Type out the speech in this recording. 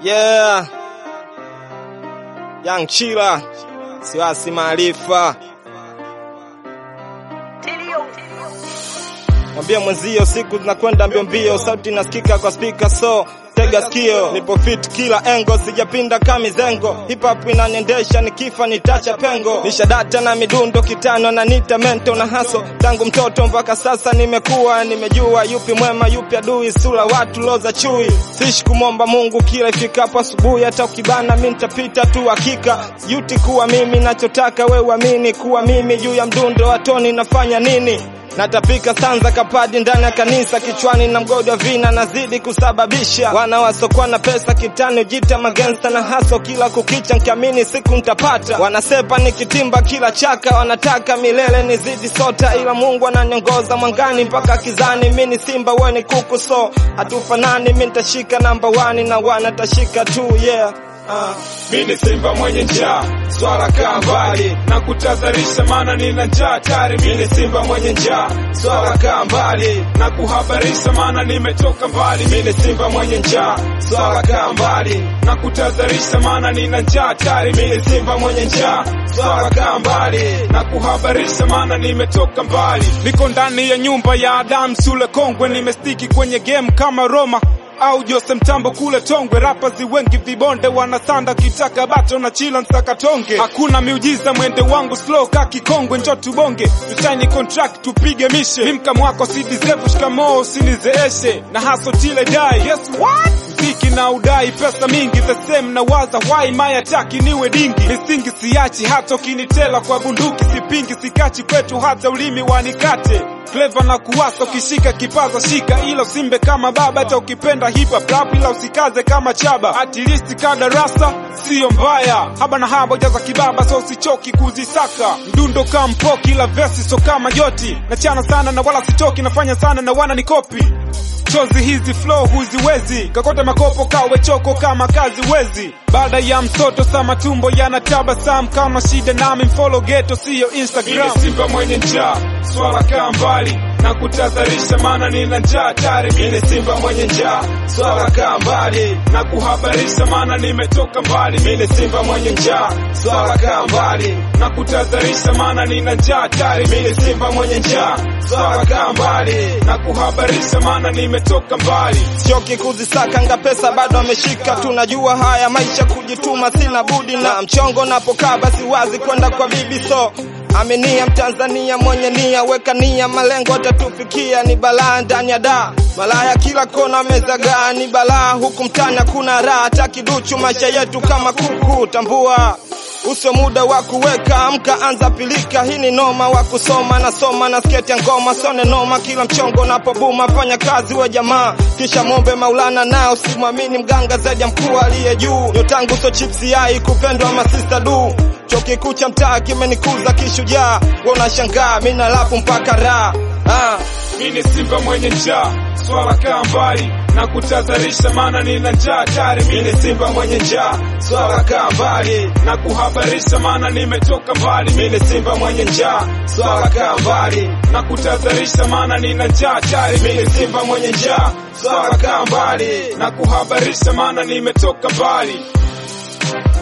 Yeah. Young Chila. Siwasi maarifa. Mwambie mwenzio siku zinakwenda mbio mbio, sauti nasikika kwa speaker so tega sikio, nipo fit kila engo, sijapinda kama zengo. Hip hop inaniendesha, nikifa nitacha pengo. Nishadata na midundo kitano na nita mento na haso, tangu mtoto mpaka sasa nimekuwa, nimejua yupi mwema yupi adui, sura watu loza chui. Sishi kumwomba Mungu kila ifikapo asubuhi, hata ukibana mi nitapita tu, hakika yuti kuwa mimi, nachotaka we uamini kuwa mimi, juu ya mdundo wa toni nafanya nini natapika sanza kapadi ndani ya kanisa kichwani na mgodi wa vina nazidi kusababisha wana wasokwa na pesa kitani jita magensta na haso kila kukicha nkiamini siku ntapata wanasepa nikitimba kila chaka wanataka milele nizidi sota ila mungu ananiongoza mwangani mpaka kizani mi ni simba we ni kuku so hatufanani mi ntashika namba wani na wanatashika tu yeah Uh, mi ni simba mwenye njaa, swala kaa mbali na kutadharisha, maana nina njaa hatari. Mi ni simba mwenye njaa, swala kaa mbali na kuhabarisha, maana nimetoka mbali. Mi ni simba mwenye njaa, swala kaa mbali na kutadharisha, maana nina njaa hatari. Mi ni simba mwenye njaa, swala kaa mbali na kuhabarisha, maana nimetoka mbali. Niko ndani ya nyumba ya Adam Sule Kongwe, nimestiki kwenye game kama Roma au Jose Mtambo kule Tongwe, rapazi wengi vibonde wanasanda kitaka bato na chila nsaka tonge. Hakuna miujiza, mwende wangu slow ka kikongwe, njo tubonge tusaini contract tupige mishe. Mimka mwako si deserve, shikamoo usinizeeshe na haso tile dai. Yes what? Mziki na udai pesa mingi the same na waza why my attack niwe dingi misingi siachi hata ukinitela kwa bunduki sipingi sikachi kwetu hata ulimi wanikate Clever na kuwasa ukishika kipaza shika ila usimbe kama baba hata ukipenda hip hop rap ila usikaze kama chaba at least ka darasa sio mbaya haba na haba jaza kibaba so usichoki kuzisaka mdundo kama mpoki ila vesi so kama joti nachana sana na wala sichoki nafanya sana na wana nikopi chozi hizi flow huziwezi kakote makopo kawe choko kama kazi wezi baada ya msoto sa matumbo yanatabasamu kama shida nami mfollow geto siyo instagram Mimi simba mwenye njaa swala kaa mbali na kutadharisha maana nina njaa hatari mimi simba mwenye njaa swala kaa mbali na kuhabarisha maana nimetoka mbali mimi simba mwenye njaa swala kaa mbali na kutadharisha maana nina njaa hatari mimi simba mwenye njaa swala kaa mbali na kuhabarisha maana nimetoka mbali choki kuzisaka nga pesa bado ameshika tunajua haya maisha kujituma sina budi na mchongo napokaa basi wazi kwenda kwa bibi so Aminia Mtanzania mwenye nia, weka nia, malengo atatufikia. Ni balaa ndani ya daa, malaya kila kona mezagaa, ni balaa huku mtani hakuna raha, hata kiduchu maisha yetu kama kuku. Tambua uso muda wa kuweka, amka anza pilika. Hii ni noma wa kusoma, nasoma na sketi ya ngoma, sone noma kila mchongo napobuma. Fanya kazi we jamaa, kisha mombe Maulana, nao simwamini mganga zaidi ya mkuu aliye juu. Nyotangu so chipsi yai kupendwa masista du Chuo kikuu cha mtaa kimenikuza kishujaa, wewe unashangaa mimi na lapu mpaka raha ah. Mimi simba mwenye njaa, swala kaa mbali na kutadharisha, maana nina njaa hatari. Mimi simba mwenye njaa, swala kaa mbali na kuhabarisha, maana nimetoka mbali. Mimi simba mwenye njaa, swala kaa mbali na kutadharisha, maana nina njaa hatari. Mimi simba mwenye njaa, swala kaa mbali na kuhabarisha, maana nimetoka mbali.